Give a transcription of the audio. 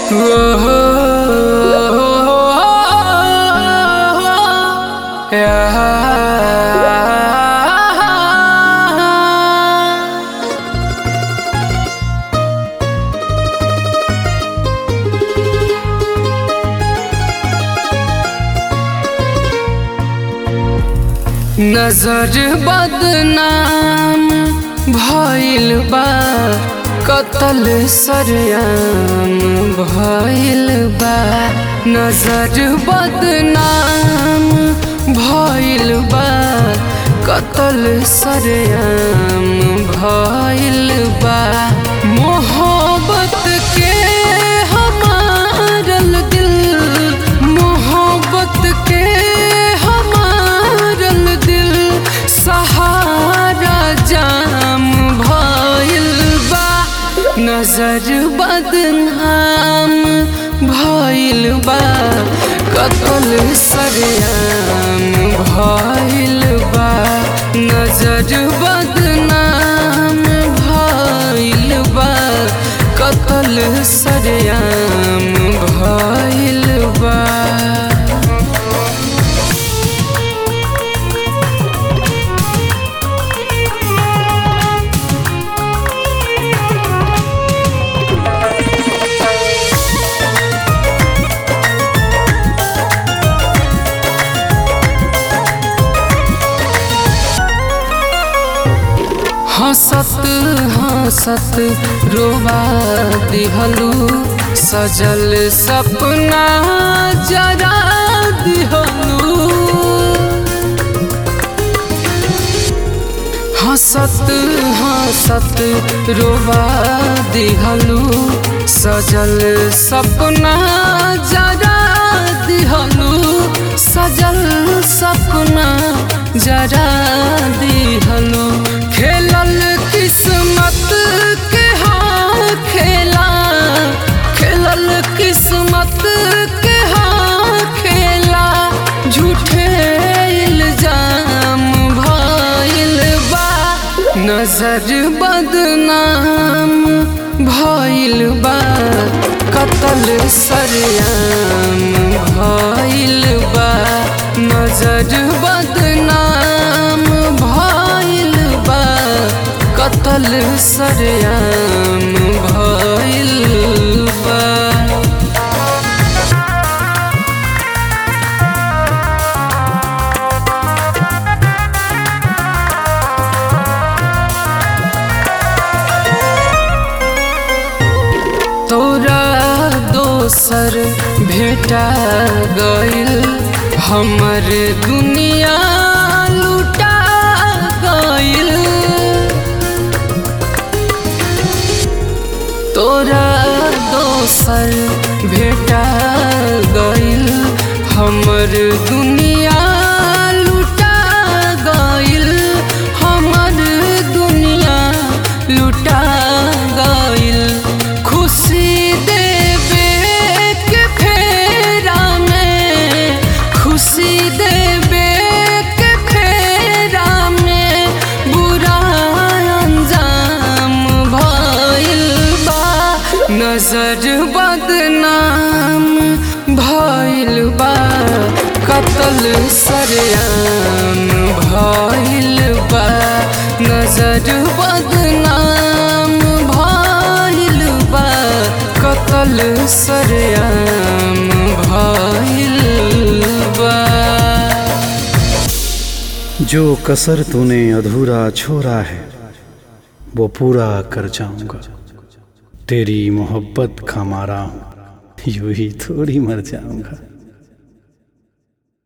नजर बदनाम भइल बा कतल सरयाम भइल बा नजर बदनाम भइल बा कतल सरयाम भइल बा मोहब्बत के हमारल दिल मोहब्बत के हमारल दिल सहारा जाम भइल बा नजर बदनाम भइल बा कतल सरयाम भइल बा नजर बदनाम भइल बा कतल सरयाम भइल बा हंसत हंसत रोवा दिहलू सजल सपना जरा दिहलू हंसत हंसत रोवा दिहलू सजल सपना जरा दिहलू सजल सपना जरा दिहलू खेलल किस्मत के हाँ खेला खेलल किस्मत के हाँ खेला झूठे इल्जाम भइल बा नजर बदनाम भइल बा कतल सरयाम भइल बा नजर बदनाम भइल बा कतल सरयाम भइल बा तोरा दोसर भेटा गइल हमर दुनिया लुटा गइल तोरा दोसर भेटा गइल हमर दुनिया लुटा गइल हमर दुनिया लुटा गइल खुशी देवे के फेरा में खुशी देवे के फेरा में बुरा अंजाम भइल बा नजर बदनाम भइल बा कतल सरयाम भइल बा नजर बदनाम भइल बा कतल सरयाम भइल बा जो कसर तूने अधूरा छोड़ा है वो पूरा कर जाऊंगा तेरी मोहब्बत का मारा हूँ यूं ही थोड़ी मर जाऊंगा